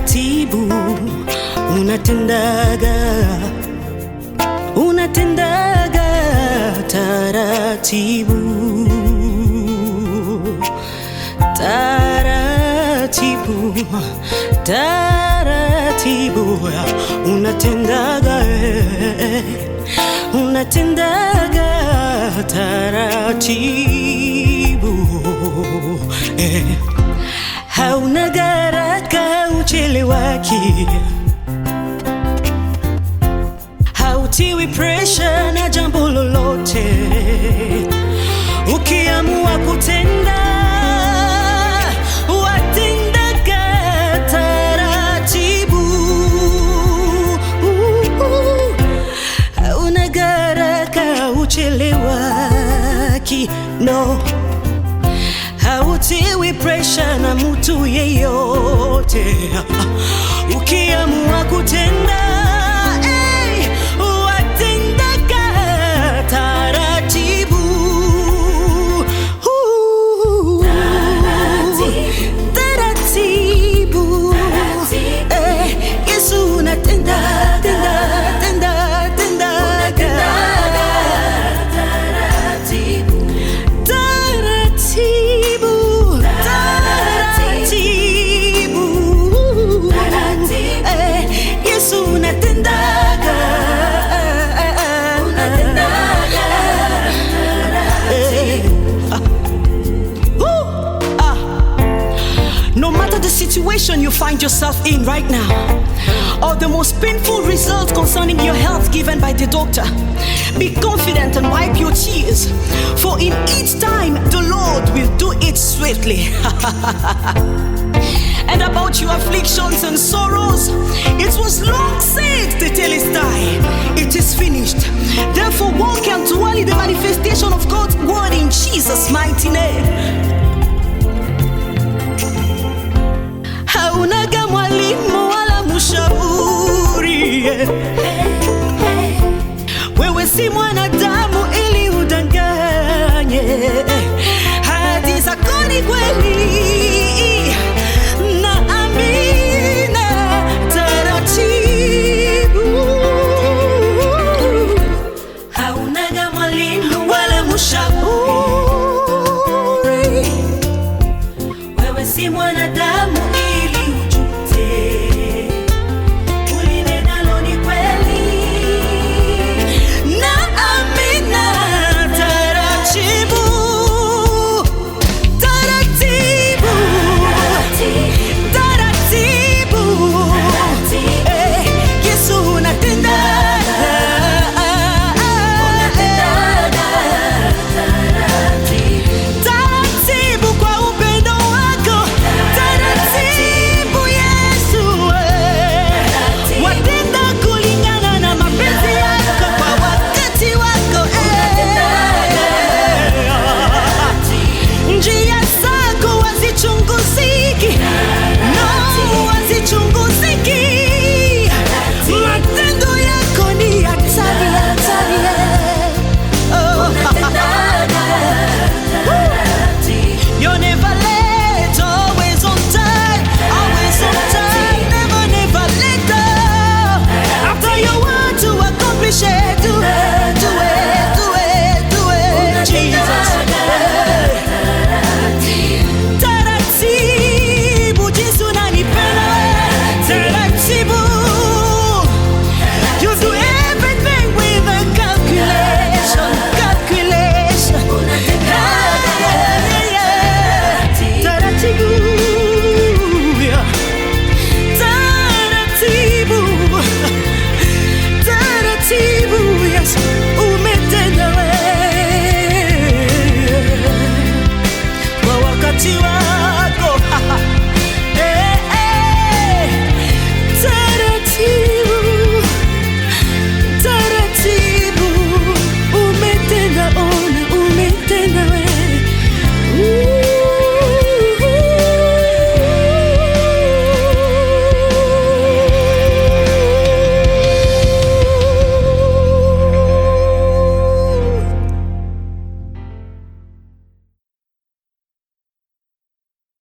taratibu unatendaga unatendaga taratibu taratibu taratibu unatendaga eh, unatendaga taratibu eh. hauna garaka uchelewaki hautiwi presha na jambo lolote ukiamua kutenda watendaga taratibu hauna garaka uchelewaki no hautiwi presha na mtu yeyote ukiamua kutenda hey, watendaga taratibu Uh, taratibu Eh, yesu unatenda tenda tenda tendaga taratibu taratibu Eh, yesu unatendaga Eh, ah. Woo! Ah. No matter the situation you find yourself in right now, or the most painful result concerning your health given by the doctor, be confident and wipe your tears, for in each time the Lord will do it swiftly. and about your afflictions and sorrow,